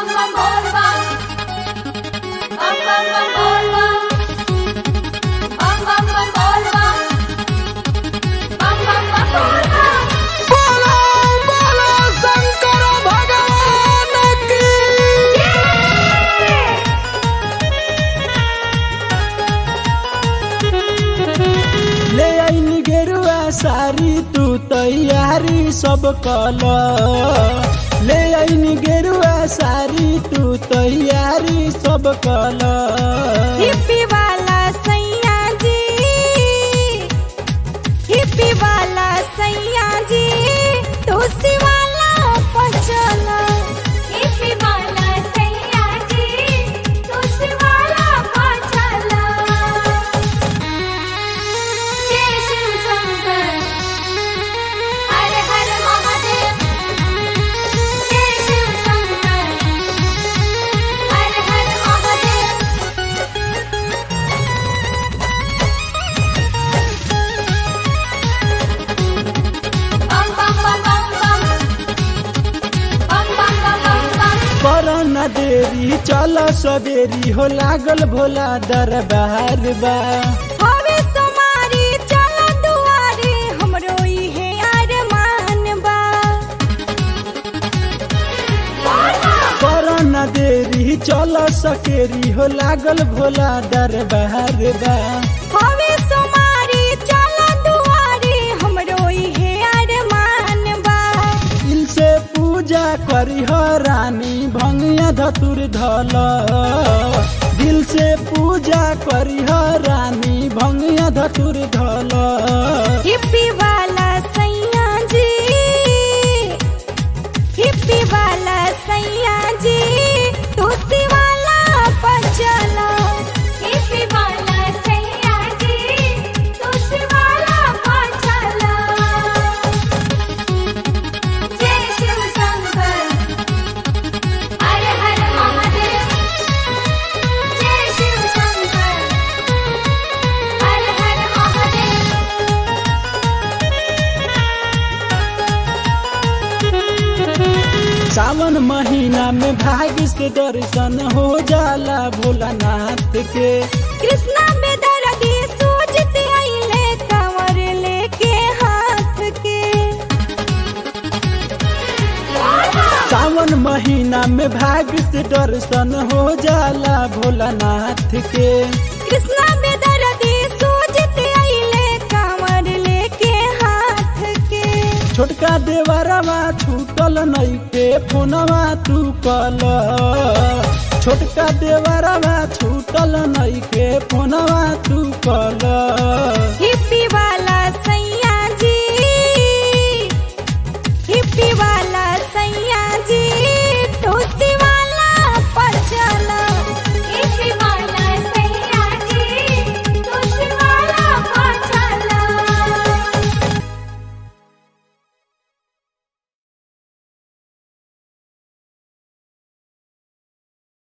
bam bam bol bam. Bam bam bam bol bam. Bam bam bam bol bam. Bam bam bam bol bam. बोलो बोलो शंकर भगवान की ले आईनी गेरुआ सारी तू तैयारी सब कल ले आईनी गेरुआ सारी तू तैयारी सब कल हिप्पी वाला सैया जी हिप्पी वाला सैया जी तुलसी वाला पचला हिप्पी वाला सैया जी, तुलसी वाला पाछाला। जय शिव शंकर, हर हर महादेव। जय शिव शंकर, हर हर महादेव। बम बम बम बम बम। बम बम बम बम बम। पर न देरी चल सवेरी हो लागल भोला दरबार बा हवे समारी चला दुआरे हमरो इहे अरमान बा पर न देरी चल सकेरी हो लागल भोला दरबार बा हवे समारी चला दुआरे हमरो इहे अरमान बा दिल से पूजा करी हो रानी भंगिया धतुर धल दिल से पूजा करी हो रानी भंगिया धतुर धल हिप्पी वाला सैया जी हिप्पी वाला सैया जी तुलसी वाला पचला हिप्पी वाला सैया जी, तुलसी वाला पाछाला। जय शिव शंकर, हर हर महादेव। जय शिव शंकर, हर हर महादेव। सावन महीना में भाग्य से दर्शन हो जाला भोलानाथ के कृष्णा में दर्दी सूझते आइले कंवर लेके हाथ के सावन महीना में भाग्य से दर्शन हो जाला भोलानाथ के कृष्णा में दर्दी सूझते आइले कंवर लेके हाथ के छोटका देवरवा छूटल नैके फोनवा तू कल छोटका देवरवा छूटल नैके फोनवा तू कल